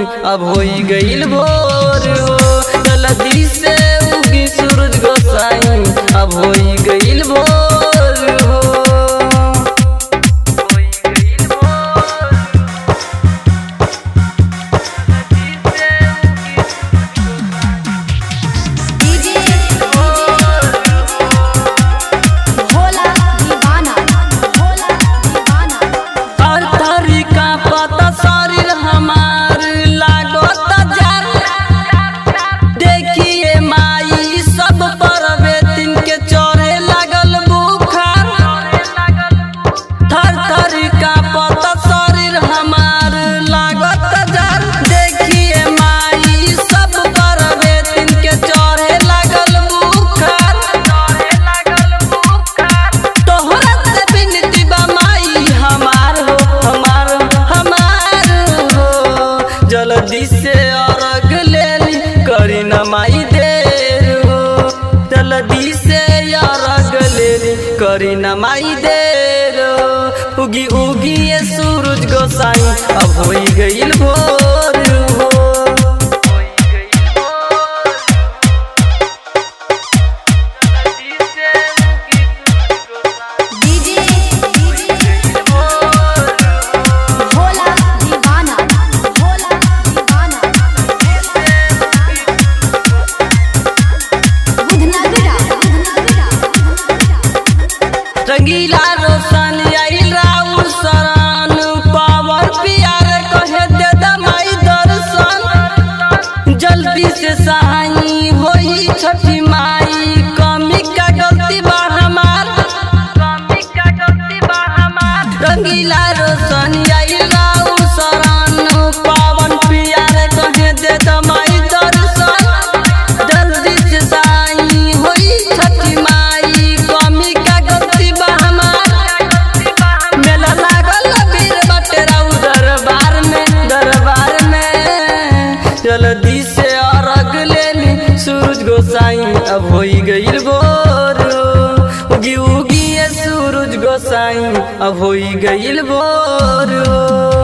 अब होई गईल भोर हो जल्दी से उगी सूरज गोसाई अब होई गईल भोर हो होई गईल भोर डीजे भोला दीवाना भोला दीवाना हर तरीका पता शरीर हमार लागत जार देखिए माई सब परवे दिन के चढ़े लागल बुखार थर तरीका पता शरीर हमार लागत जार देखिए माई सब परवे दिन के चढ़े लागल बुखार तोहरा से बिनती बा माई हमार हो हमार हमार हो जल्दी से अर्घ ले ली करी न माई देर हो जल्दी से अर्घ ले ली करी न माई देर हो उगी उगी ये सूरज गोसाई अब होई गईल भोर हो डीजे भोला दीवाना भोला दीवाना बुधनगरा रंगीला रोशन आइल राउर सरान पावर प्यार कहे दे दमाई दर्शन जल्दी से सहाई होई छठी माई कमी का गलती बा हमार कमी का गलती बा हमार रंगीला रोशन आइल राउर सरान पावन प्यार कहे दे दमाई दर्शन जल्दी से सहाई होई छठी माई कमी का गलती बा हमार मेला लागल बीर बटेरा उ दरबार में दरबार में जल्दी से अर्घ ले ली सूरज गोसाई अब होई गईल भोर हो। उगी उगी ये सूरज गोसाई अब होई गईल भोर हो।